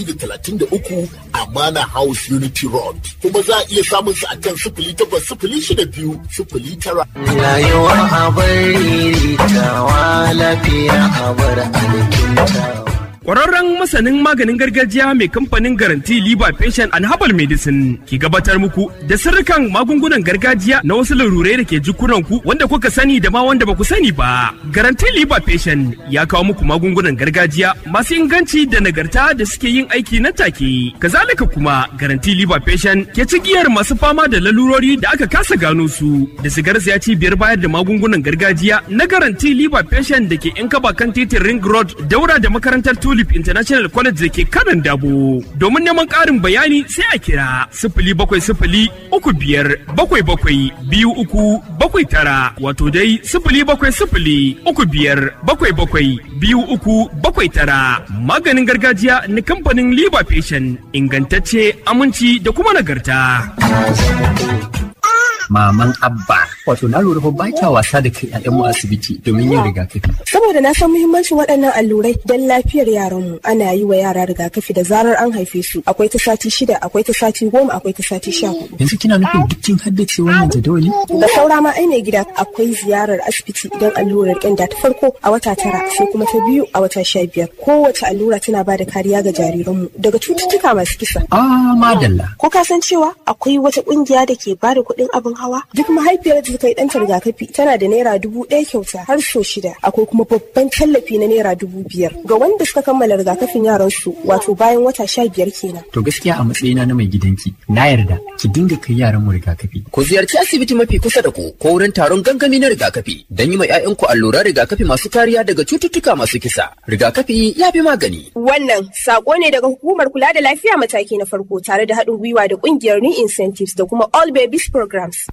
da talatin da uku Amana House Unity Road. Kuma za a iya samun su a kan sifili takwas sifili shida biyu sifili tara. Rayuwa a bari tawa lafiya a bar alkintawa. Ƙwararren masanin maganin gargajiya mai kamfanin garanti Liba Patient and Herbal Medicine ke gabatar muku da sirrikan magungunan gargajiya na wasu larurai da ke jikunanku wanda kuka sani da ma wanda ba ku sani ba. Garanti Liba Patient ya kawo muku magungunan gargajiya masu inganci da nagarta da suke yin aiki nan take. Kazalika kuma Garanti Liba Patient ke cigiyar masu fama da lalurori da aka kasa gano su da sigar ya cibiyar bayar da magungunan gargajiya na Garanti Liba Patient da ke in kaba kan titin Ring Road daura da makarantar Tulip International College da ke kanan dabo. Domin neman ƙarin bayani sai a kira sifili bakwai sifili uku biyar bakwai bakwai biyu uku bakwai tara wato dai sifili bakwai sifili uku biyar bakwai bakwai biyu uku bakwai tara. Maganin gargajiya na kamfanin Liba Patient ingantacce aminci da kuma nagarta. maman abba wato na lura fa ba kya wasa da kai mu asibiti domin yin rigakafi saboda na san muhimmancin waɗannan allurai don lafiyar yaranmu ana yi wa yara rigakafi da zarar an haife su akwai ta sati shida akwai ta sati goma akwai ta sati sha hudu yanzu kina nufin duk kin haddace wannan jadawali da saura ma ai mai gida akwai ziyarar asibiti idan allurar ƙyanda ta farko a wata tara sai kuma ta biyu a wata sha biyar kowace allura tana ba da kariya ga jariranmu daga cututtuka masu kisa ah madalla ko ka san cewa akwai wata ƙungiya da ke ba da kuɗin abin hawa duk mahaifiyar da ta yi ɗanta rigakafi tana da naira dubu ɗaya kyauta har so shida akwai kuma babban tallafi na naira dubu biyar ga wanda suka kammala rigakafin yaran su wato bayan wata sha biyar kenan. to gaskiya a matsayina na mai gidanki na yarda ki dinga kai yaran mu rigakafi Ku ziyarci asibiti mafi kusa da ku ko wurin taron gangami na rigakafi don yi ma 'ya'yanku alluran rigakafi masu kariya daga cututtuka masu kisa. Rigakafi ya fi magani. Wannan sako ne daga hukumar kula da lafiya mataki na farko tare da haɗin gwiwa da ƙungiyar New Incentives da kuma All Babies Programs.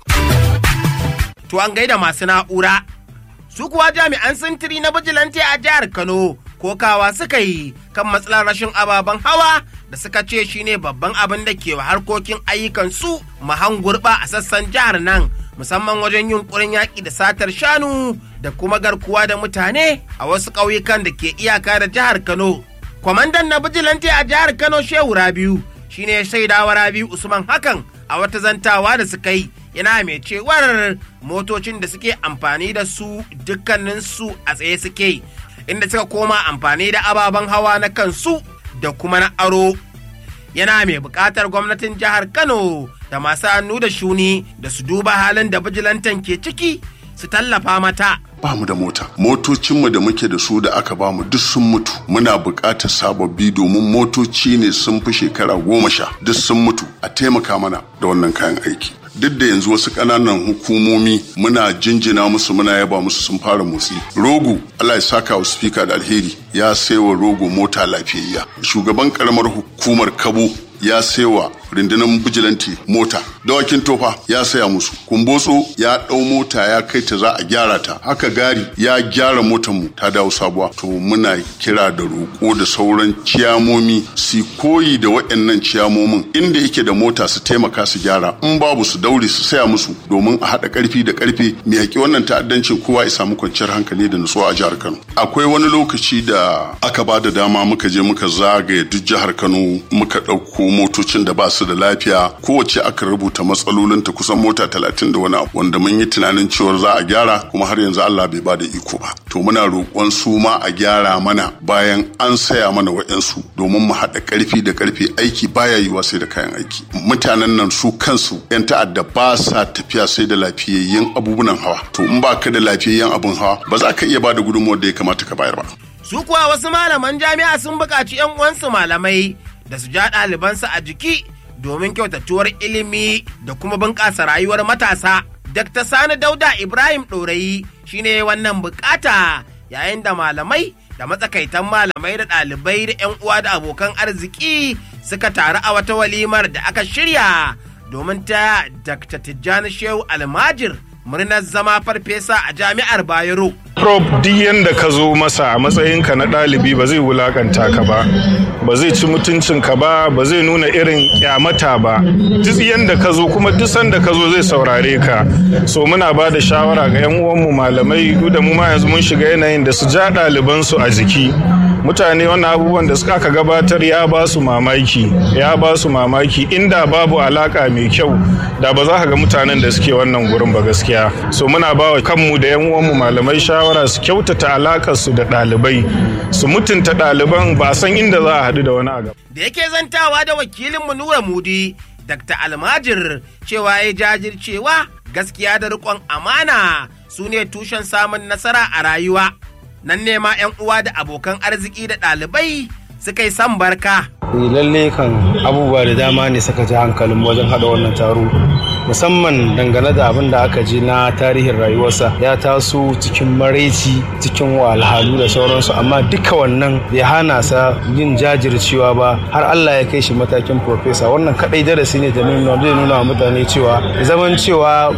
To an gaida masu na'ura. Su kuwa jami'an sintiri na bijilanti a jihar Kano kokawa suka yi kan matsalar rashin ababen hawa da suka ce shine babban abin da ke wa harkokin ayyukan su mahan gurɓa a sassan jihar nan musamman wajen yunkurin yaƙi da satar shanu da kuma garkuwa da mutane a wasu ƙauyukan da ke iyaka da jihar Kano. Kwamandan na bijilanti a jihar Kano Shehu Rabiu shine ya shaidawa Rabiu Usman hakan a wata zantawa da suka yi yana mai cewar motocin da suke amfani da su dukkaninsu a tsaye suke inda suka koma amfani da ababen hawa na kansu da kuma na aro yana mai buƙatar gwamnatin jihar kano da masu hannu da shuni da su duba halin da bijilantan ke ciki su tallafa mata ba mu da mota motocinmu da muke da su da aka ba mu duk sun mutu muna buƙatar sababbi domin motoci ne sun fi shekara goma sha duk sun mutu a taimaka mana da wannan kayan aiki duk da yanzu wasu ƙananan hukumomi muna jinjina musu muna yaba musu sun fara motsi rogo allah ya saka wa spika da alheri ya saiwa rogo mota lafiyayya shugaban karamar hukumar kabo ya saiwa rundunar bijilanti mota dawakin tofa ya saya musu kumbotso ya ɗau mota ya kai ta za a gyara ta haka gari ya gyara motar mu ta dawo sabuwa to muna kira da roƙo da sauran ciyamomi su koyi da waɗannan ciyamomin inda yake da mota su taimaka su gyara in babu su daure su saya musu domin a haɗa ƙarfi da ƙarfe mu yaƙi wannan ta'addancin kowa ya samu kwanciyar hankali da nutsuwa a jihar Kano akwai wani lokaci da aka ba da dama muka je muka zagaye duk jihar Kano muka ɗauko motocin da ba su da lafiya kowace aka rubuta matsalolinta kusan mota talatin da wani abu wanda mun yi tunanin cewar za a gyara kuma har yanzu Allah bai ba da iko ba to muna roƙon su ma a gyara mana bayan an saya mana wa'yansu domin mu haɗa ƙarfi da ƙarfi aiki baya yiwa sai da kayan aiki mutanen nan su kansu 'yan ta'adda ba sa tafiya sai da lafiyayyen abubuwan hawa to in ba ka da lafiyayyen abun hawa ba za ka iya ba da gudunmuwar da ya kamata ka bayar ba su kuwa wasu malaman jami'a sun buƙaci 'yan uwansu malamai da su ja ɗalibansu a jiki domin kyautatuwar ilimi da kuma bunƙasa rayuwar matasa. Dr. Sani Dauda Ibrahim Ɗorayi shine wannan bukata yayin da malamai da matsakaitan malamai da ɗalibai da 'yan uwa da abokan arziki suka taru a wata walimar da aka shirya domin ta Dr. Tijjani Shehu Almajir murnar zama farfesa a jami'ar Bayero. Prof duk yanda ka zo masa a matsayinka na ɗalibi ba zai wulakanta ka ba, ba zai ci mutuncinka ba, ba zai nuna irin kyamata ba. Duk yanda ka zo kuma duk sanda ka zo zai saurare ka. So muna ba da shawara ga 'yan uwanmu malamai duk da mu ma yanzu mun shiga yanayin da su ja ɗalibansu a jiki. mutane wannan abubuwan da suka aka gabatar ya ba su mamaki ya ba su mamaki inda babu alaka mai kyau da ba za ka ga mutanen da suke wannan gurin ba gaskiya so muna ba wa kanmu da yan uwanmu malamai shawara su kyautata alakar su da ɗalibai su mutunta ɗaliban ba san inda za a haɗu da wani a gaba da yake zantawa da wakilinmu Nura Mudi, Dr. Almajir cewa ya jajircewa gaskiya da riƙon amana su ne tushen samun nasara a rayuwa. Nan ne ma 'yan uwa da abokan arziki da ɗalibai suka yi san barka. lalle kan abubuwa da dama ne suka ji hankalin wajen haɗa wannan taro musamman dangane da abin da aka ji na tarihin rayuwarsa ya taso cikin maraici cikin walhalu da sauransu amma duka wannan bai hana sa yin jajircewa ba har Allah ya kai shi matakin profesa wannan kadai darasi ne da nuna zai nuna wa mutane cewa zaman cewa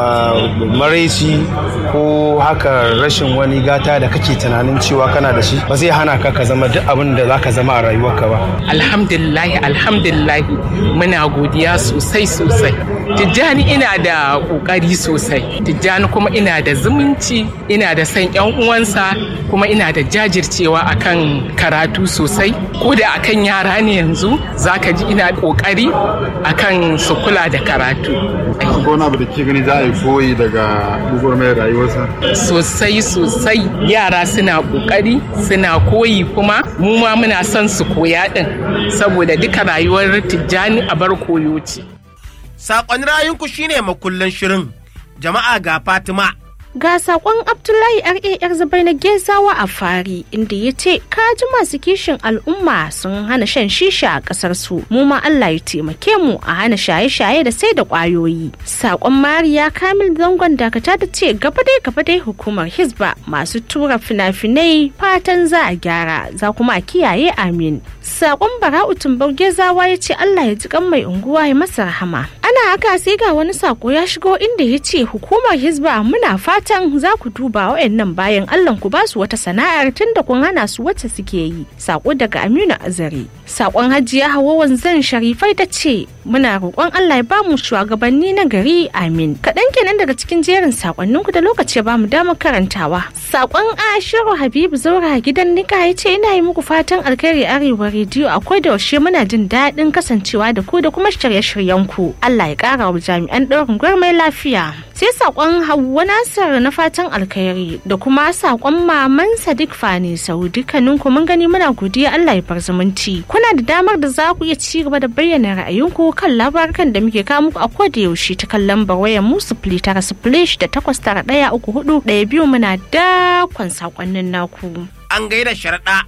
maraici ko haka rashin wani gata da kake tunanin cewa kana da shi ba zai hana ka ka zama duk abin da zaka zama a rayuwarka ba alhamdulillahi alhamdulillahi muna godiya sosai sosai tijjani ina da kokari sosai tijjani kuma ina da zumunci ina da san yan uwansa kuma ina da jajircewa akan karatu sosai ko da akan yara ne yanzu zaka ji ina kokari akan su kula da karatu wani abu da ke gani za a yi koyi daga mai rayuwarsa sosai sosai yara suna kokari suna koyi kuma mu ma muna son su koya din saboda duka rayuwar tijjani a bar koyo ce Saƙon rayunku shine makullin shirin. Jama'a ga Fatima. Ga sakon Abdullahi RAR Zabai na Gezawa a fari inda ya ce kaji masu kishin al'umma sun hana shan shisha a kasar su mu ma Allah ya taimake mu a hana shaye-shaye da sai da kwayoyi. Sakon Mariya Kamil Zangon Dakata ta ce gaba dai gaba dai hukumar Hizba masu tura fina-finai fatan za a gyara za kuma a kiyaye amin. Sakon Bara'u Tumbau Gezawa ya ce Allah ya ji kan mai unguwa ya masa rahama. Ana haka sai ga wani sako ya shigo inda ya ce hukumar Hizba muna fata fatan za ku duba wayannan bayan Allah ku ba su wata sana'ar tunda kun hana su wacce suke yi sako daga Aminu Azare sakon Hajiya Hawa wanzan Sharifai ta ce muna roƙon Allah ya bamu shugabanni na gari amin kaɗan kenan daga cikin jerin sakonnin ku da lokaci ya bamu damar karantawa sakon Ashiru Habibu Zaura gidan Nika ya ce ina yi muku fatan alkhairi arewa rediyo akwai da yaushe muna jin daɗin kasancewa da ku da kuma shirye-shiryen ku Allah ya ƙara wa jami'an ɗaurin gwarmai lafiya sai sakon Hauwa Nasir na fatan alkhairi da kuma sakon maman Sadiq Fani Sau dukkanin ku mun gani muna godiya Allah ya bar zumunci kuna da damar da za ku iya ci gaba da bayyana ra'ayinku kan labarukan da muke kawo muku a koda yaushe ta kan lambar wayar mu sifili tara sifili da takwas tara ɗaya uku hudu ɗaya biyu muna dakon sakonnin naku. An gaida sharaɗa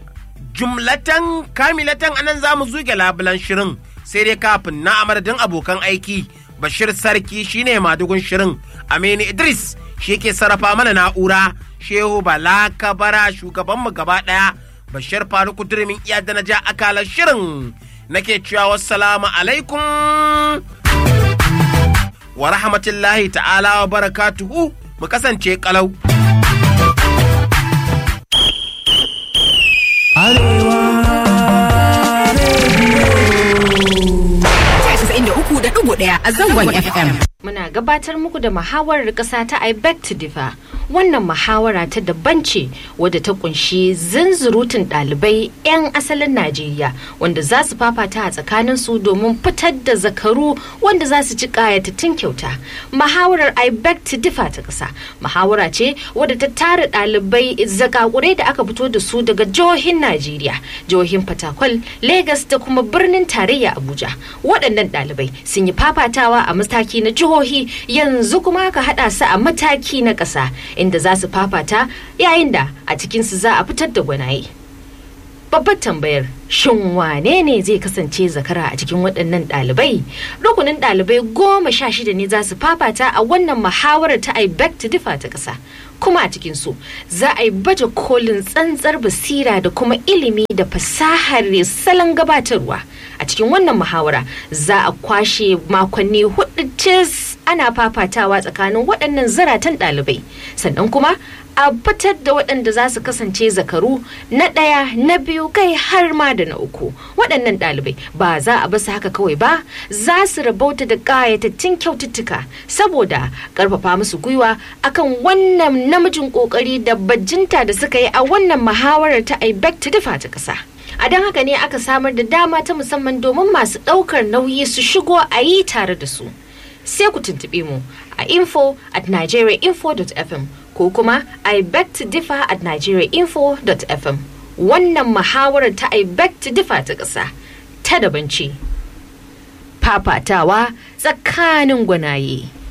jumlatan kamilatan anan za mu zuge labulan shirin sai dai kafin na amadadin abokan aiki bashir sarki shine madugun shirin aminu idris shi ke sarrafa mana na'ura shehu bala kabara shugabanmu gaba daya bashir faruku durmin iya da na ja akalar shirin nake cewa wassalamu alaikum wa rahmatullahi ta'ala wa barakatuhu mu kasance kalau ɗaya a zangon FM. Muna gabatar muku da muhawarar ƙasa ta I beg to differ. Wannan muhawara ta daban ce wadda ta kunshi zunzurutun ɗalibai 'yan asalin Najeriya wanda za su fafata a tsakanin su domin fitar da zakaru wanda za su ci ƙayatattun kyauta. Muhawarar I beg to differ ta ƙasa. Muhawara ce wadda ta tara ɗalibai zakakurai da aka fito da su daga jihohin Najeriya, jihohin Fatakwal, Legas da kuma birnin tarayya Abuja. Waɗannan ɗalibai sun yi fafatawa a mataki na jihohi yanzu kuma ka haɗa su a mataki na ƙasa inda za su fafata yayin da a cikinsu za a fitar da gwanaye. Babbar tambayar shin wane ne zai kasance zakara a cikin waɗannan ɗalibai? Rukunin ɗalibai goma sha shida ne za su fafata a wannan muhawarar ta I beg to differ ta ƙasa. kuma a cikin su za a yi baje kolin tsantsar basira da kuma ilimi da fasahar salon gabatarwa a cikin wannan muhawara za a kwashe makonni hudu cis ana fafatawa tsakanin waɗannan zaratan ɗalibai sannan kuma a fitar da waɗanda za su kasance zakaru na ɗaya na biyu kai har ma da na uku waɗannan ɗalibai ba za a basu haka kawai ba za su rabauta da ƙayatattun kyaututtuka saboda ƙarfafa musu gwiwa akan wannan namijin ƙoƙari da bajinta da suka yi a wannan muhawarar ta IBEC ta dafa ta ƙasa. a don haka ne aka samar da dama ta musamman domin masu ɗaukar nauyi su shigo a yi tare da su sai ku tuntuɓe mu a info at nigeriainfo.fm ko kuma i beg to differ at nigeriainfo.fm wannan muhawarar ta i beg to differ ta ƙasa ta daban ce fafatawa tsakanin gwanaye